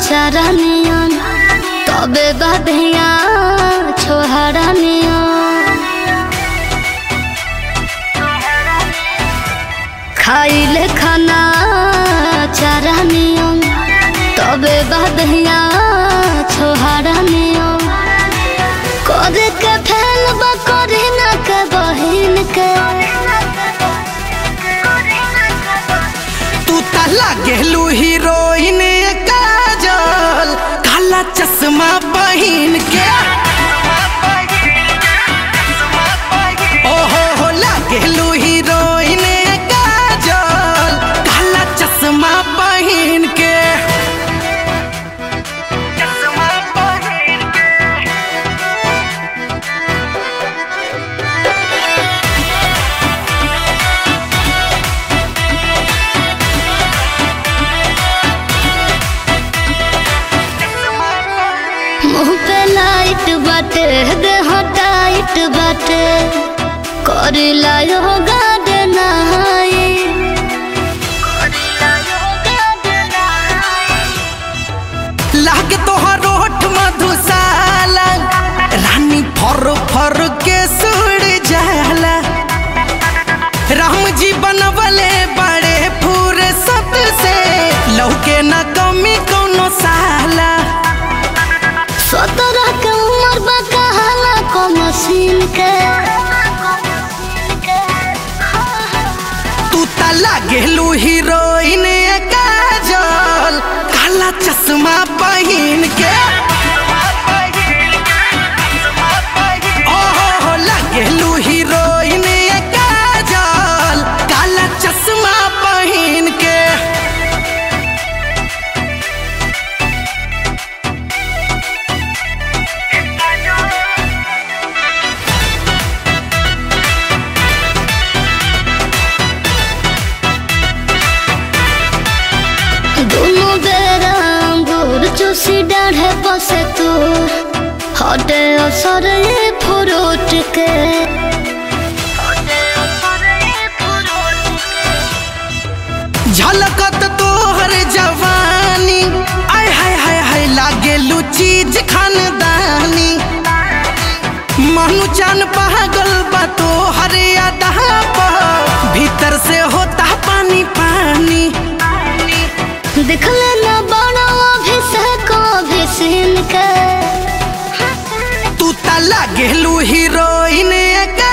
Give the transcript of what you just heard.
चरनियन तबे बधिया छोहरनियन खाइले खाना चरनियन तबे बधिया छोहरनियन करे के फैल करे ना के बहिन के तू त लागेलू हीरोइन काजल काला चश्मा पहिन के ओहो हो लागेलू हीरोइन काजल काला चश्मा पहिन के चश्मा पहिन के मुंह पे लाइट बाटे देह टाइट बाटे कर लायो गाड नहाई लागे तोहर ओठ मधुशाला रानी फर फर के सुड़ जाला राम जी बनवले बड़े फुर्सत से लौके न कमी कोनो साला सत्रह के उम्र बा कहाला को मशीन के तू त लागेलू हीरोइन काजल काला चश्मा पहिन के ओहो हो लागेलू हीरोइन काजल काला चश्मा पहिन के दोनों बेरा अंगूर चूसी डाढ़े बसे तू हटे असर ये फ्रूट के झलकत तोहर जवानी आय हाय हाय हाय लागेलू चीज खानदानी मनु चान पागल बा तोहर अदा पर भीतर से होता पानी पानी दिखले न बड़ा अभिषेक अभिषेक के तू त लागेलू हीरोइन